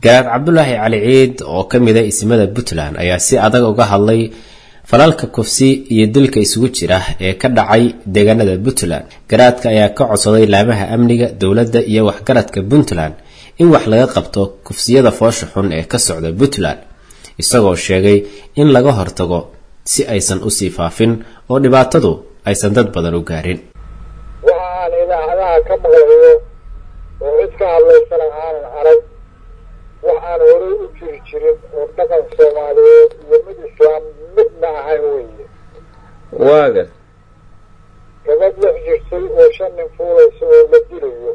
garaad cabdulaahi cali ciid oo ka mida ismada puntland ayaa si adag uga hadlay falalka kufsi iyo dilka isugu jira ee ka dhacay deegaanada puntland garaadka ayaa ka codsaday laamaha amniga dowladda iyo waxgaradka puntland in wax laga qabto kufsiyada foosha xun ee ka socda puntland isagoo sheegay in laga hortago si aysan usii faafin oo dhibaatadu aysan dad badan u gaarin waxa aan idaacadaha ka maqlayo oo cid ka hadlaysana aanan arag wax aan horey u jiri jirin oo dhaqan soomaaliyeed iyo mid islaam midna ahayn weeye waaga gabadh lix jirtay oo shan nin fuulaysa oo la dilayo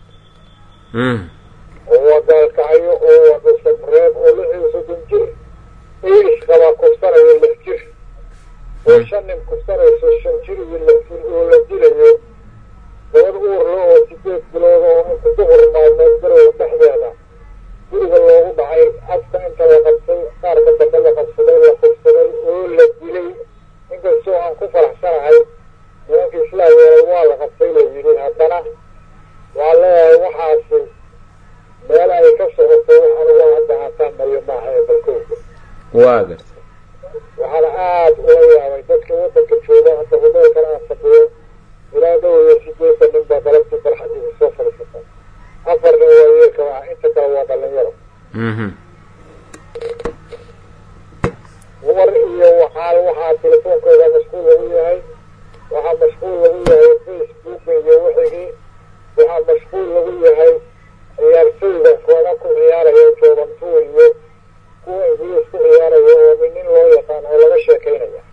oo waa gaalkacyo oo waa dhusareeb oo lix iyo soddon jir iis qabaa kufsanayo lix jir oo shan nin kufsanayso shan jir iyo lix jir oo la dilayo gabadh uurle oo sideed bilood oo inta duhur maalmeed garow dhexdeeda guriga loogu dhacay afka inta la qabtay qaarka dambe la qabsaday la kufsaday oo la dilay inkastoo aan ku faraxsanahay nimanka islaamyeelay waa la qabtay la yidhi haddana waa leeyahay waxaasi meel ay ka socoto anugu hadda haataamayo maaha ee balkooga waa garta waxaana aada ula yaabay dadka waddanka jooga hadda hudeelkan aan fadhiyo ilaa dhow iyo sideetan nin baa galabtii barxadiisa soo fadhiisata afar nin waa yeelka ah inta kale waa dhalinyaro dumar iyo waxaa waxaa telefoonkooda mashquul lagu yahay waxaa mashquul lagu yahay facebooka iyo wixigii waxaa mashquul lagu yahay ciyaartooyda kooda ku ciyaaraya joobantuu iyo kuwa ingiliis ku ciyaaraya oo nin loo yaqaan oo laga sheekaynaya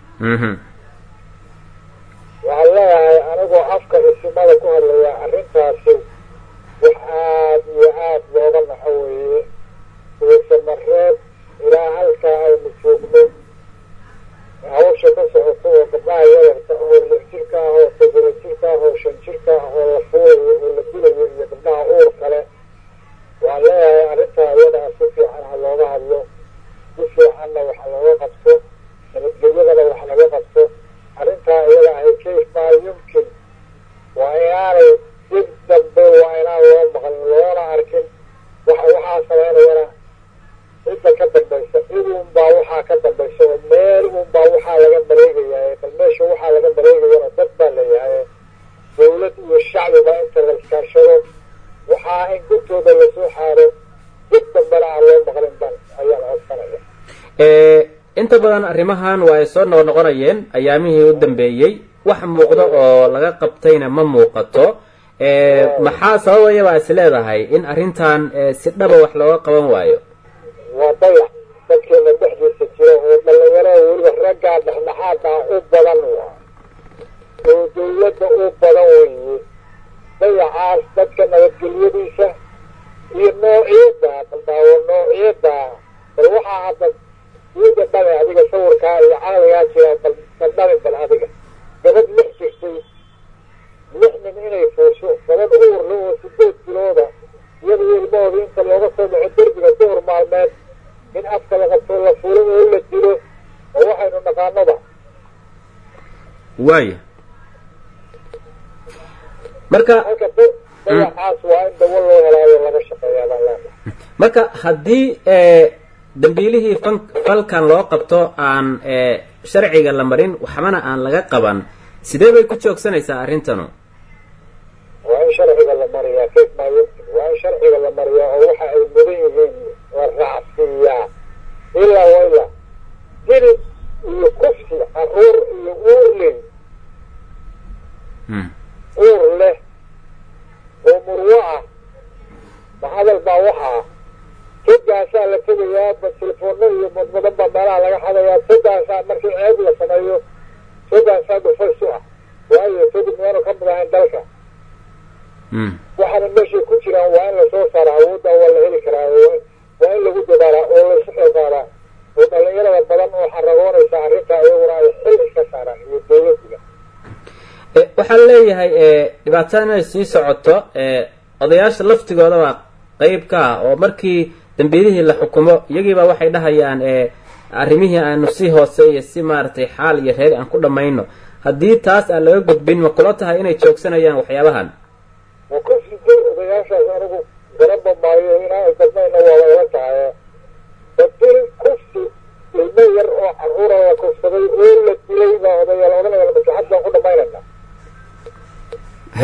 waxaan leeyahay anigoo afka isimada ku hadlaya arrintaasi wax aad iyo aad looga naxo weeye uusamareed ilaa halkaa aynu joogno hawsha ka socoto oo gabdhaha yararka oo lix jirka ah oo toddoba jirka ah oo shan jirka ah oo la fuulayo oo la dilayo iyo gabdhaha uur kale waan leeyahay arrintaa iyadaa si fiican ha looga hadlo si fiicanna wax looga qabto nabadgelyadana wax laga qabto arrintaa iyada ahay kayf maa yumkin waa inaanay dib dambe waa inaan loo maqlin loona arkin waxa waxaa samaynayana cidda ka dambaysa cid unbaa waxaa ka dambaysa oo meel unbaa waxaa laga maleegayaa bal meesha waxaa laga maleegayana dad baa leeyahay dawlad iyo shacbiba inta la iskaashado waxaa in gurtooda lasoo xaaro dib dambena aan loo maqlin ban ayaan codsanaya inta badan arrimahan waa ay soo noqnoqonayeen ayaamihii u dambeeyey wax muuqdo oo laga qabtayna ma muuqato maxaa sababaya baa is leedahay in arrintan si dhaba wax looga qaban waayo waa dayax dadkeena dhexdiisa jira oo dhalinyarada weliba raggaa dhexdhexaada u badan waa oo dawladda u badan weeye dayacaas dadka nabadgelyadiisa iyo noociyadda baldaawo noociyadda bal waxaa hadda diida dhabe adiga sawirkaa iyo caqligaa jira bal bal dhabin bal adiga gabadh lix jirtay lix nin inay fuusho gabadh uurle oo sideed bilooda iyada ilmahooda inta looga soo dhaco derbiga duhur maalmeed in afka la qabto la fulo oo la dilo oo waxaynu naqaanoba waaya marka marka dayaxaas waa in dawo loo helaayo laga shaqeeyaa baan leenahay marka haddii dambiilihii fan falkan loo qabto aan sharciga la marin waxbana aan laga qaban sidee bay ku joogsanaysaa arrintanu waa in sharciga la mariyaa kayf maa yumkin waa in sharciga la mariyaa oo waxa ay mudan yihiin la raacsiiyaa ilaa wayla dilid iyo kufsi caruur iyo uur leh uur leh oo murwo ah ma hadal baa waxaa togaasaa la tegayaa ba telefoona iyo madmadan baa meelaha laga xadayaa togaasaa markii ceeb la sameeyo togaasaa dhufays u ah waayo togi miyaanu ka mid ahayn dalka waxaana meeshay ku jiraan waa in lasoo saara awoodda waa la heli karaa waa in lagu dadaalaa oo laysu xilqaadaa oo dhalinyarada badan oo xaragoonaysa arrintaa iyaguna ay xil iska saaraan iyo dawladdiga waxaan leeyahay dhibaatada inay sii socoto odayaasha laftigooda baa qeyb ka ah oo markii dambiilihii la xukumo iyagiiba waxay dhahayaan arrimihii aanu si hoose iyo si maaragtay xaal iyo reer aan ku dhammayno haddii taas aan laga gudbin ma kula tahay inay joogsanayaan waxyaabahan waa ku siday odayaashaas anigu garaba maayo inaa gadmayna waaba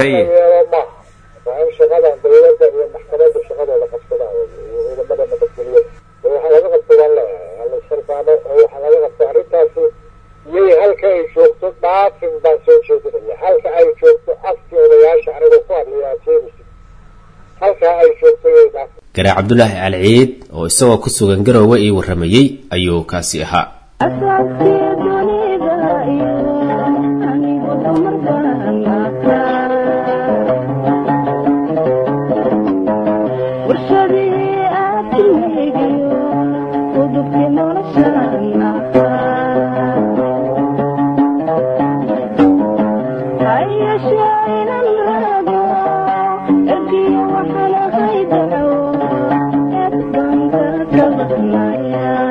Haye. yeelo maaha waa in shaqadan dawladda iyo maxkamadda shaqadooda qabsadaan wey, iyo ciidamada nabadgelyada oo waxa laga qabto waan leeyahay hala sarfaano oo waxa laga qabto arrintaasi iyay halka ay joogto dhaafin baan soo jeedinaya halka ay joogto afkii odayaasha anigoo ku hadlaya aad sheegaysid halka ay joogto iyay dhaafin garaa cabdulaahi alciid oo isagoo ku sugan garoowe ii warramayey ayuu kaasi ahaa asaabkii dunida iyo anigu dumar baan ahaa warshadii aadmigiyo udubkii noloshaan ahaa hayashee inan raago ergiyo waxaan ahay daco eed baan ka kabadnaya